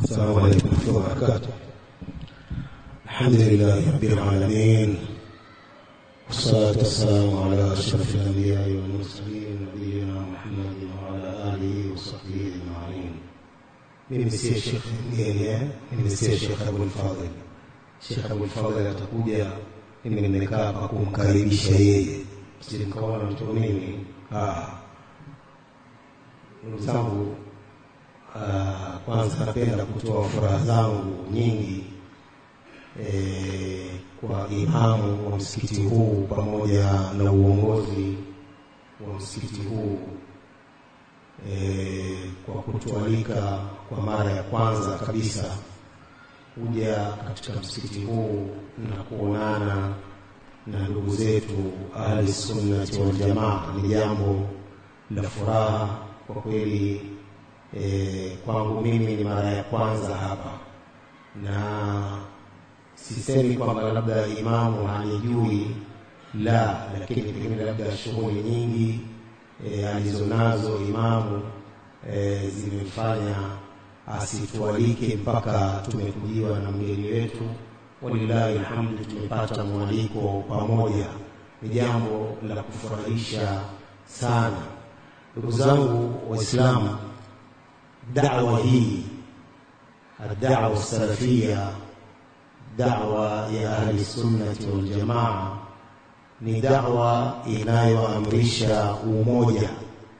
السلام عليكم ورحمة الله وبركاته الحمد لله رب العالمين والصلاة والسلام على أشرف الأنبياء والمرسلين نبينا محمد وعلى آله وصحبه أجمعين mimi si Sheikh mgeni eh? mimi si Sheikh Abul Fadhil. Sheikh Abul Fadhil atakuja, mimi nimekaa hapa kumkaribisha yeye, sije nikaona mtu mimi. Ah, ndugu zangu, ah, kwanza napenda kutoa furaha zangu nyingi eh, kwa imamu wa msikiti huu pamoja na uongozi wa msikiti huu e, kwa kutualika kwa mara ya kwanza kabisa kuja katika msikiti huu na kuonana na ndugu zetu ahli sunnati wal jamaa ni jambo la furaha kwa kweli. E, kwangu mimi ni mara ya kwanza hapa, na sisemi kwamba labda imamu hanijui, la, lakini pengine labda shughuli nyingi e, alizonazo imamu e, zimefanya asitualike mpaka tumekujiwa na mgeni wetu. Walillahi alhamdu, tumepata mwaliko pamoja, ni jambo la kufurahisha sana. Ndugu zangu Waislamu, dawa hii adawa salafia, dawa ya ahli sunnati wal jamaa ni dawa inayoamrisha umoja,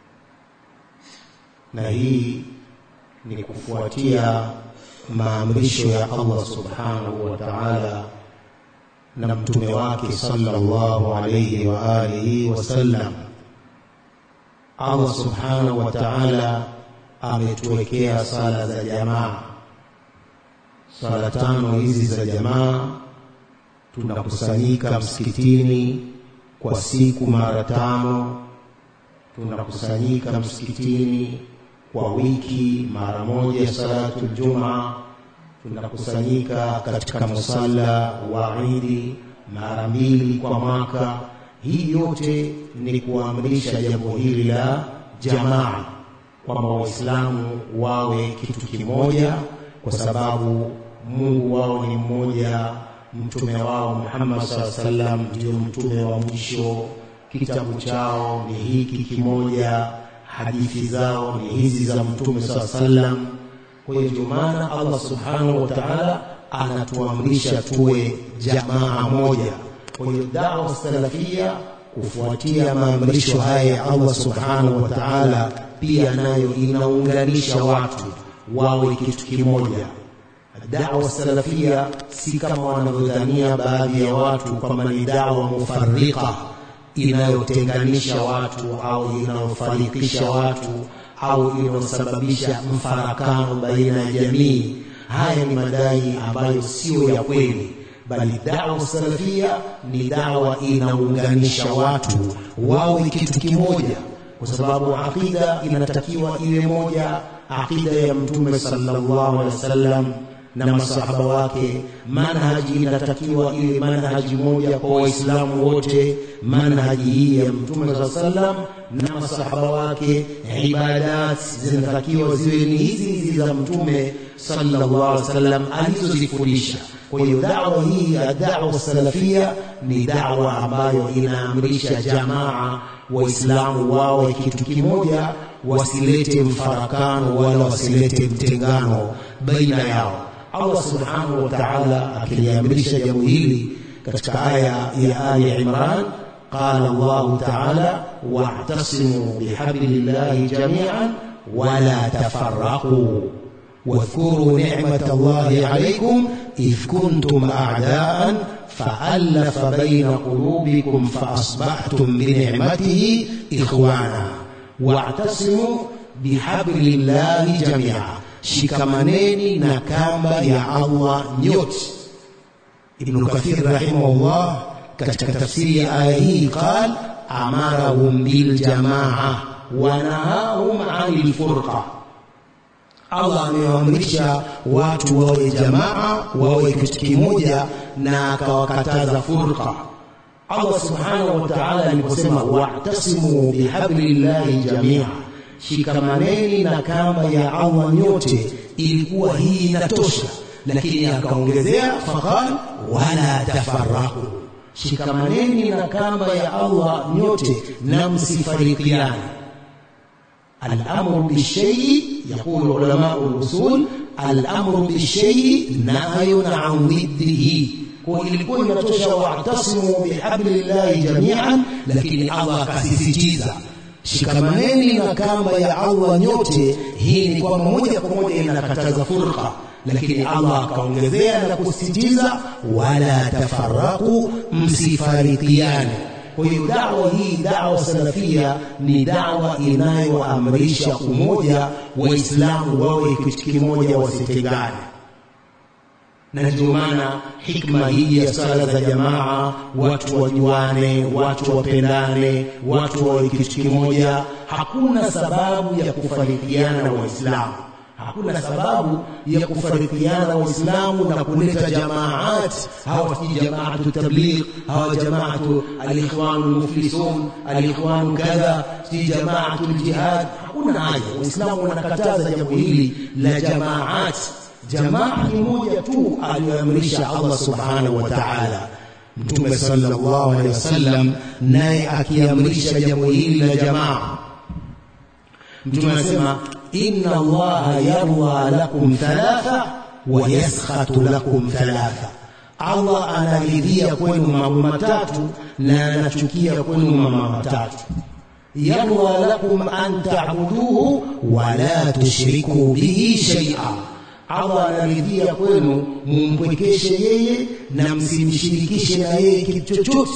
na hii ni kufuatia maamrisho ya Allah subhanahu wa ta'ala na mtume wake sallallahu alayhi wa alihi wasallam. Allah subhanahu wa ta'ala ametuwekea sala za jamaa, sala tano hizi za jamaa tunakusanyika msikitini kwa siku mara tano, tunakusanyika msikitini kwa wiki mara moja salatu Jumaa, tunakusanyika katika musalla wa Idi mara mbili kwa mwaka. Hii yote ni kuamrisha jambo hili la jamaa, kwamba Waislamu wawe kitu kimoja, kwa sababu Mungu wao ni mmoja mtume wao Muhammad sallallahu alaihi wasallam ndio mtume wa mwisho. Kitabu chao ni hiki kimoja, hadithi zao ni hizi za mtume sallallahu alaihi wasallam. Kwa hiyo ndio maana Allah subhanahu wa ta'ala anatuamrisha tuwe jamaa moja. Kwa hiyo dawa salafia kufuatia maamrisho haya ya Allah subhanahu wa ta'ala, pia nayo inaunganisha watu wawe kitu kimoja. Dawa salafia si kama wanavyodhania baadhi ya watu kwamba ni dawa mufarrika inayotenganisha watu au inayofarikisha watu au inayosababisha mfarakano baina ya jamii. Haya ni madai ambayo sio ya kweli, bali dawa salafia ni dawa inaunganisha watu wawe kitu kimoja, kwa sababu aqida inatakiwa iwe moja, aqida ya Mtume sallallahu alaihi wasallam na masahaba wake. Manhaji inatakiwa iwe manhaji moja kwa Waislamu wote, manhaji hii ya Mtume saa sallam na masahaba wake. Ibadat zinatakiwa ziwe ni hizi hizi za Mtume sallallahu alaihi wasallam alizozifundisha. Kwa hiyo dawa hii ya dawa salafia ni dawa ambayo inaamrisha jamaa, Waislamu wawe kitu kimoja, wasilete mfarakano wala wasilete mtengano baina yao. Allah subhanahu wa ta'ala akiliamrisha jambo hili katika aya ya Ali Imran, qala Allahu ta'ala wa'tasimu bihablillahi jami'an wala tafarraqu wadhkuru ni'mata Allahi alaykum idh kuntum a'da'an fa'alafa bayna qulubikum faasbahtum bini'matihi ikhwana wa'tasimu bihablillahi jami'an Shikamaneni na kamba ya Allah nyote. Ibnu Kathir rahimahullah katika tafsiri ya aya hii qal amarahum bil jamaa wa nahahum anil furqa, Allah amewaamrisha watu wawe jamaa, wawe kitu kimoja, na akawakataza furqa. Allah subhanahu wa ta'ala aliposema wa'tasimu bihablillahi jamia shikamaneni na kamba ya Allah nyote, ilikuwa hii inatosha lakini akaongezea faqal wala tafarraqu shikamaneni na kamba ya Allah nyote na msifarikiane الأمر بالشيء يقول علماء الأصول الأمر بالشيء نهي عن ضده ilikuwa inatosha wa'tasimu bihablillahi jami'an lakini Allah akasisitiza shikamaneni na kamba ya Allah nyote hii ni kwamba moja kwa moja inakataza furqa lakini Allah akaongezea na kusisitiza wala tafarraqu msifarikiane kwa hiyo dawa hii dawa salafia ni dawa inayoamrisha umoja waislamu wawe kitu kimoja wasitengane na ndio maana hikma hii ya sala za jamaa watu wajuane watu wapendane watu wawe kitu kimoja hakuna sababu ya kufarikiana waislamu hakuna sababu ya kufarikiana waislamu na kuleta jamaat hawa si jamaatu tabligh hawa jamaatu alikhwan almuflisun alikhwan kadha si jamaatu aljihad hakuna haja waislamu wanakataza jambo hili la jamaat jamaa ni moja tu aliyoamrisha Allah subhanahu wa ta'ala mtume sallallahu alaihi wasallam naye akiamrisha jambo hili la jamaa mtume anasema inna allaha yarda lakum thalatha wa yaskhatu lakum thalatha Allah anaridhia kwenu mambo matatu na anachukia kwenu mambo matatu yarda lakum an ta'buduhu wa la tushriku bihi shay'a Allah anaridhia kwenu mumpwekeshe yeye na msimshirikishe na yeye kitu chochote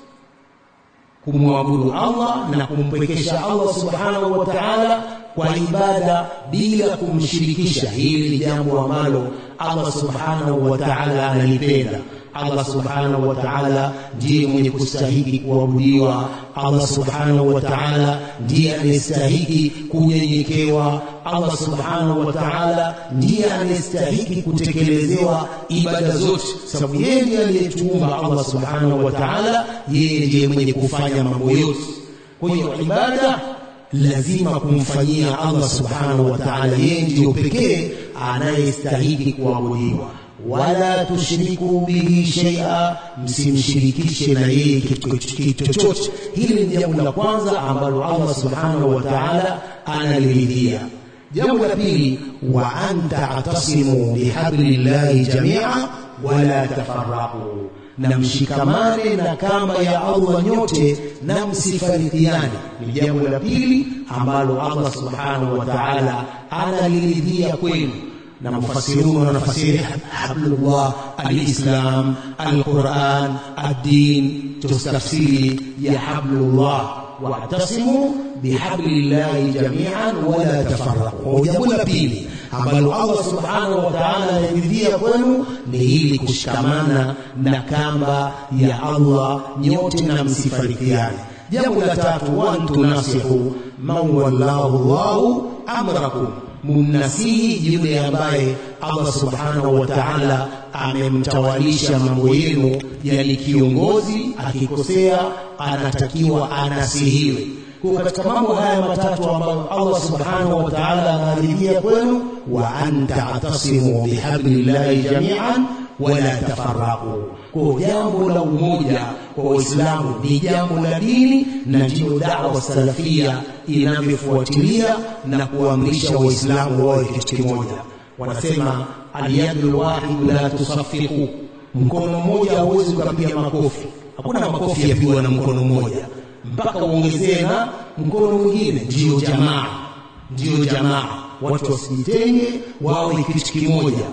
kumwabudu Allah na kumpwekesha Allah subhanahu wa ta'ala kwa ibada bila kumshirikisha hili ni jambo ambalo Allah subhanahu wa ta'ala analipenda Allah subhanahu wa ta'ala ndiye mwenye kustahiki kuabudiwa Allah subhanahu wa ta'ala ndiye anayestahiki kunyenyekewa Allah subhanahu wa ta'ala ndiye anayestahiki kutekelezewa ibada zote sababu yeye ndiye aliyetuumba Allah subhanahu wa ta'ala yeye ndiye mwenye kufanya mambo yote kwa hiyo ibada lazima kumfanyia Allah subhanahu wa ta'ala yeye ndiyo pekee anayestahiki kuabudiwa wala tushriku bihi shay'a msimshirikishe na yeye kitu chochote hili ni jambo la kwanza ambalo Allah subhanahu wa ta'ala analiridhia jambo la pili wa anta atasimu bihablillahi jami'a wala tafarraqu na mshikamane na kamba ya Allah nyote na msifarikiane ni jambo la pili ambalo Allah subhanahu wa ta'ala analiridhia kwenu na mufassirun wanafasiri hablullah alislam alquran ad-din tafsiri ya hablullah wa'tasimu bihablillahi jami'an wala tafarraqu jambo la pili ambalo Allah subhanahu wa ta'ala anaridhia kwenu ni hili kushikamana na kamba ya Allah nyote na msifarikiane jambo la tatu wa tunasihu man wallahu Allahu amrakum mumnasihi yule ambaye Allah subhanahu wa ta'ala amemtawalisha mambo yenu yani kiongozi akikosea anatakiwa anasihiwe kwa katika mambo haya matatu ambayo Allah subhanahu wa ta'ala anaridhia kwenu wa anta atasimu bihablillahi jami'an wala tafarraqu kwa jambo la umoja kwa waislamu ni jambo la dini na ndiyo da'wa salafia inavyofuatilia na kuamrisha waislamu wawe kitu kimoja wanasema aliyadul wahid la tusaffiqu mkono mmoja hauwezi ukapiga makofi hakuna makofi yapigwa na mkono mmoja mpaka uongezee na mkono mwingine ndiyo jamaa ndiyo jamaa watu wasijitenge wawe kitu kimoja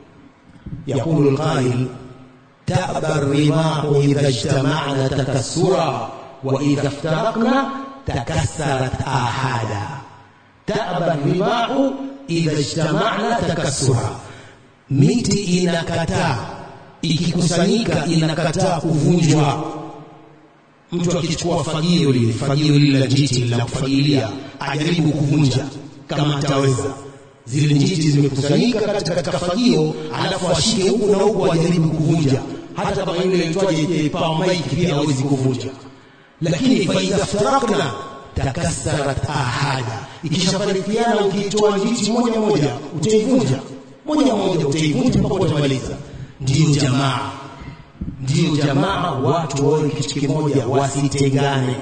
يقول القائل تأبى الرماح إذا اجتمعنا تكسرا وإذا افترقنا تكسرت آحادا تأبى الرماح إذا اجتمعنا تكسرا miti inakataa ikikusanyika inakataa kuvunjwa mtu akichukua fagio lile fagio lile la njiti la kufagilia ajaribu kuvunja kama ataweza zile njiti zimekusanyika katika, katika fagio alafu ashike huku na huku ajaribu kuvunja hata kama yule aitwaje power mic pia hawezi kuvunja lakini fa idha ftarakna takassarat ahada ikishafarikiana ukiitoa njiti moja moja utaivunja moja moja utaivunja mpaka utamaliza ndiyo jamaa ndiyo jamaa watu wawe kitu kimoja wasitengane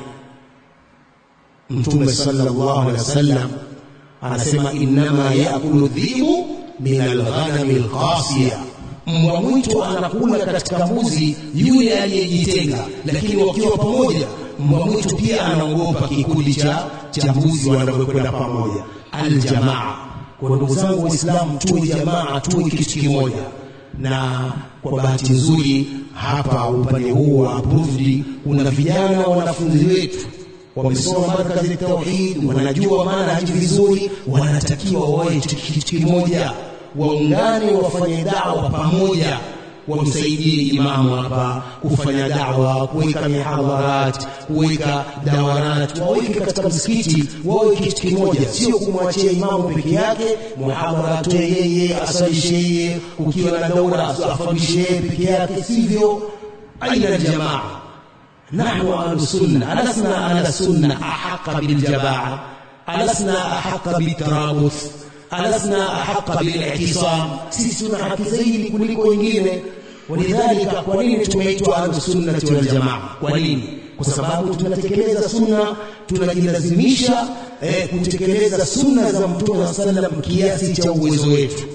mtume sallallahu alaihi wasallam anasema innama yaakulu dhibu min alghanami alqasiya mbwa mwitu anakula katika mbuzi yule aliyejitenga lakini wakiwa pamoja mbwa mwitu pia anaogopa kikundi cha cha mbuzi wanavyokwenda pamoja aljamaa kwa ndugu zangu waislamu tuwe jamaa tuwe kitu kimoja na kwa bahati nzuri hapa upande huu wa approved kuna vijana wanafunzi wetu wamesoma markazi ya tauhid wanajua maana haji vizuri wanatakiwa wawe kitu kimoja waungane wafanye dawa pamoja wamsaidie imamu hapa kufanya dawa kuweka mihadharat kuweka dawarat waweke katika msikiti wawe kitu kimoja sio kumwachia imamu peke yake muhadhara atoe yeye asalishe yeye ukiwa na daura afundishe yeye peke yake sivyo aina aljamaa نحن أهل السنة ألسنا أهل السنة أحق بالجماعة ألسنا أحق بالترابط ألسنا أحق بالاعتصام سيسنا حق زيد كلكم wengine ولذلك kwa nini tumeitwa ahlusunnati waljamaa kwa nini kwa sababu tunatekeleza sunna tunajilazimisha eh, kutekeleza sunna za mtume saa sallam kiasi cha uwezo wetu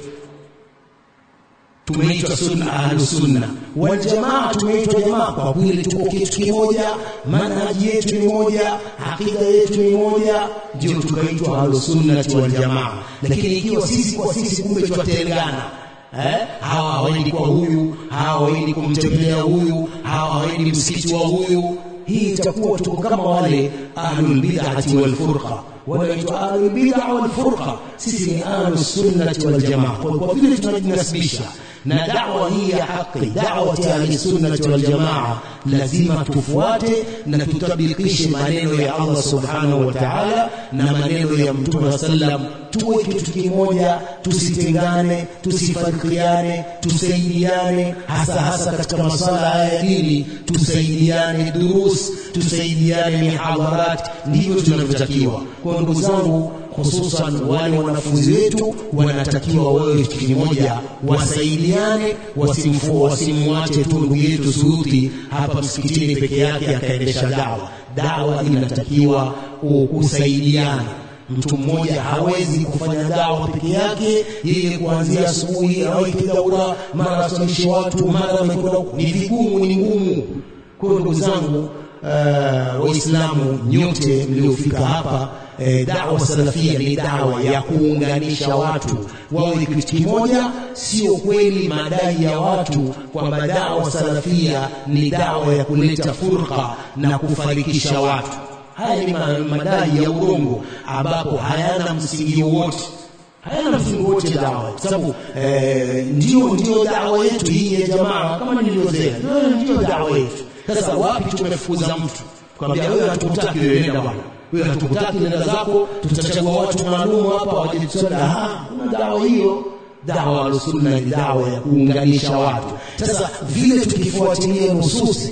tumeitwa sunna ahlu sunna wal jamaa tumeitwa jamaa kwa kweli tuko kitu kimoja manhaji yetu ni moja akida yetu ni moja ndio tukaitwa ahlu sunnati wal jamaa lakini ikiwa sisi kwa sisi kumbe twatengana eh hawa hawaendi kwa huyu hawa hawaendi kumtembelea huyu hawa hawaendi msikiti wa huyu hii itakuwa tuko kama wale ahlul bid'ati wal furqa wanaitwa ahlul bid'a wal furqa sisi ni ahlus sunnati wal jamaa kwa vile tunajinasibisha na da'wa hii ya haki da'wa ya ahli sunnati wal jamaa lazima tufuate na tutabikishe maneno ya Allah subhanahu wa ta'ala na maneno ya mtume sallam tuwe kitu kimoja tusitengane tusifarikiane tusaidiane hasa hasa katika masala ya dini tusaidiane durus tusaidiane mihadharat ndivyo tunavyotakiwa kwa ndugu zangu hususan wale wanafunzi wetu wanatakiwa wawe kitu kimoja wasaidiane wasimfu wasimwache tu ndugu yetu Suyuti hapa msikitini peke yake akaendesha dawa dawa inatakiwa kusaidiana mtu mmoja hawezi kufanya dawa peke yake yeye kuanzia asubuhi aweke daura mara asalishe watu mara amekwenda ni vigumu ni ngumu kwa ndugu zangu uh, waislamu nyote mliofika hapa eh, dawa salafia ni dawa ya kuunganisha watu wawe kitu kimoja sio kweli madai ya watu kwamba dawa salafia ni dawa ya kuleta furqa na kufarikisha watu haya ni madai ya urongo ambapo hayana msingi wowote hayana msingi wote dawa kwa sababu eh, ndio ndio dawa yetu hii ya jamaa kama nilivyosema ndio dawa yetu sasa wapi tumefukuza mtu kwambia wewe hatukutaki wewe nenda bwana wewe hatukutaki nenda zako tutachagua watu maalum hapa waje tusala ah kuna dawa hiyo dawa al-sunna ni dawa ya kuunganisha watu sasa vile tukifuatilia nususi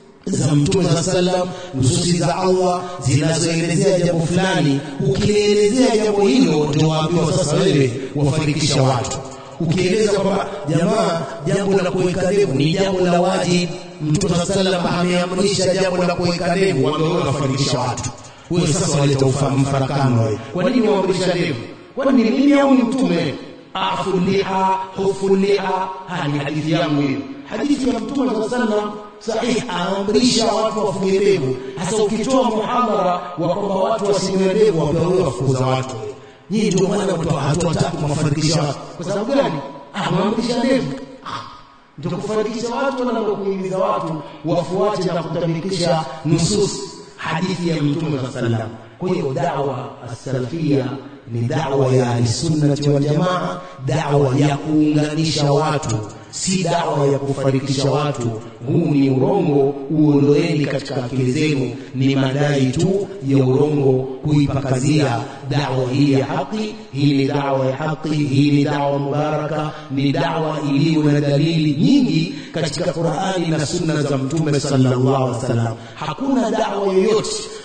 za mtume za sallam nususi za Allah zinazoelezea jambo fulani ukielezea jambo hilo ndio waambiwa sasa wewe wafarikisha watu ukieleza kwamba jamaa jambo la kuweka ndevu ni jambo la wajibu mtume sa sallam ameamrisha jambo la kuweka ndevu wewe unafarikisha watu wewe sasa waleta mfarakano wewe kwa nini waamrisha ndevu kwani ni mimi au ni mtume afu liha hufu liha hani hadithi yangu hiyo hadithi ya mtume sa sallam sahih aamrisha watu wafunge ndevu hasa ukitoa muhadhara wa kwamba watu wasinyoe ndevu wapewa wewe wafukuza watu nyinyi ndio maana hatuwataki kuwafarikisha watu kwa sababu gani amwamrisha ndevu ndio kufarikisha watu na kuhimiza watu wafuate na kutabikisha nusus hadithi ya mtume sa sallam kwa hiyo da'wa as-salafia ni da'wa ya ahlisunnati wal jamaa da'wa ya kuunganisha watu si dawa ya kufarikisha watu huu ni urongo uondoeni katika akili zenu ni madai tu ya urongo kuipakazia dawa hii ya haki hii ni dawa ya haki hii ni dawa mubaraka ni dawa iliyo na dalili nyingi katika Qur'ani na sunna za mtume sallallahu alaihi wasallam hakuna dawa yoyote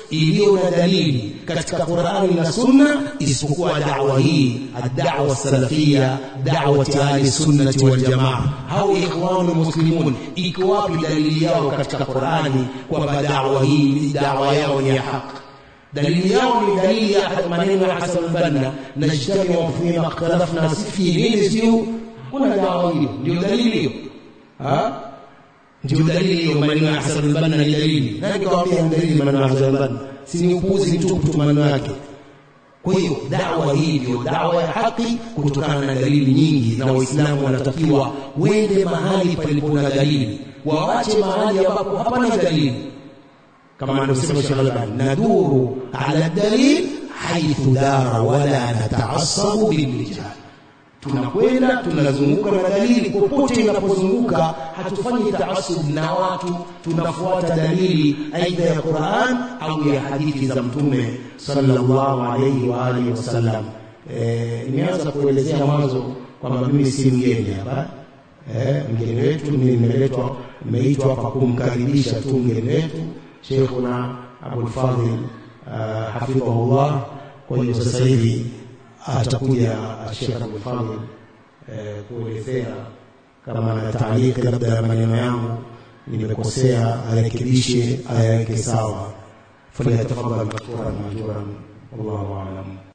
iliyo na dalili katika Qur'ani na Sunna isipokuwa da'wa hii ad-da'wa salafia da'wati ahli sunnati wal jamaa au ikhwanu muslimun iko wapi dalili yao katika Qur'ani kwamba da'wa hii da'wa yao ni ya haki dalili yao ni dalili ya maneno ya Hasan al-Banna najtamiu fi ma ikhtalafna fihi nini sio kuna dawa hiyo ndio dalili hiyo ha ndio dalili hiyo maneno ya Hasan al-Banna ni dalili nani kawaambia ni dalili maneno ya Hasan al-Banna si ni upuzi mtupu tu maneno yake kwa hiyo dawa hii ndio dawa ya haki kutokana na dalili nyingi na waislamu wanatakiwa wende mahali palipo na dalili waache mahali ambapo hapana dalili kama anavyosema Sheikh Al-Albani naduru ala dalil haithu dara wala nataasabu bilrijal tunakwenda tunazunguka na dalili popote inapozunguka hatufanyi taasub na watu tunafuata dalili aidha ya Qur'an au ya hadithi za mtume sallallahu alayhi wa alihi wasallam eh nimeanza kuelezea mwanzo kwamba mimi si mgeni hapa eh mgeni wetu nimeletwa nimeitwa hapa kumkaribisha tu mgeni wetu Sheikhuna Abul Fadhil hafidhahullah kwa hiyo sasa hivi atakuja Sheikh Abul Fadhil kuelezea kama na taaliki labda maneno yangu nimekosea arekebishe ayaweke sawa falyatafadhal mashkuran majuran wallahu a'lam